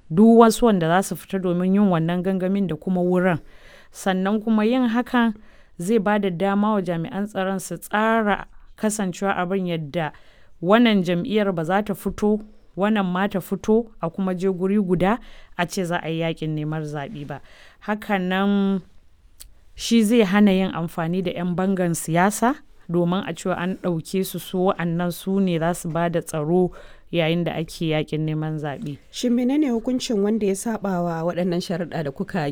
duk wasu wanda za su fita domin yin wannan gangamin da kuma wurin sannan kuma yin hakan zai ba da dama wa jami'an tsaron su tsara kasancewa abin yadda wannan jam'iyyar ba za ta fito wannan ma ta fito a kuma je guri guda a ce za a yi yakin neman zaɓe ba hakanan shi zai hana yin amfani da 'yan bangan siyasa domin a cewa an ɗauke su su wa'annan su ne za su ba da tsaro yayin da ake yakin neman zaɓe. Shin menene hukuncin wanda ya saba wa waɗannan sharuɗa da kuka